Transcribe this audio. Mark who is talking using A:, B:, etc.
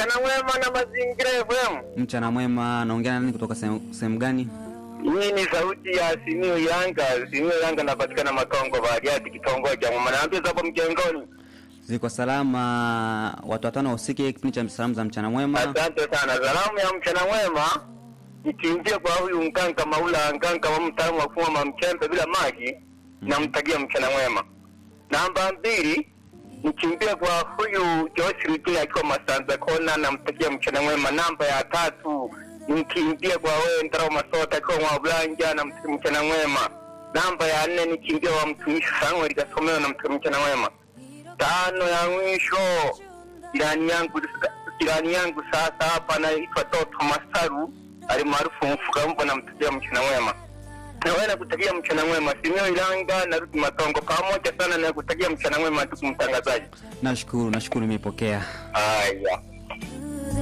A: mchana mwema na mazingira FM.
B: Mchana mwema, naongea na nani kutoka sehemu sehemu gani?
A: Hii ni sauti ya Simiyu Yanga. Simiyu Yanga napatikana Makongo Bariadi, kitongoji cha Mama. Naambia hapo mjengoni.
B: Ziko salama, watu watano wahusike kipindi cha salamu za mchana mwema.
A: Asante sana. Salamu ya mchana mwema ikiingia kwa huyu Nganga Maula Nganga wa mtaalamu wa kufuma mchembe bila maji, namtakia mchana mwema. Namba mbili nikimbia kwa huyu Josh Rutini akiwa Masanza Kona, namtakia mchana mwema. Namba ya tatu nikimbia kwa wewe Ndarao Masota akiwa Mwablanja, namtakia mchana mwema. Namba ya nne nikimbia wa mtumishi Samuel Kasomeo, namtakia mchana mwema. Tano ya mwisho jirani yangu jirani yangu sasa hapa anaitwa Toto Masaru alimaarufu mfuka mbwa, namtakia mchana mwema. Nawe nakutakia mchana mwema. Simio Ilanga narudi Matongo pamoja sana na kutakia mchana mwema, ndugu mtangazaji.
B: Nashukuru, nashukuru, nimepokea.
A: Haya.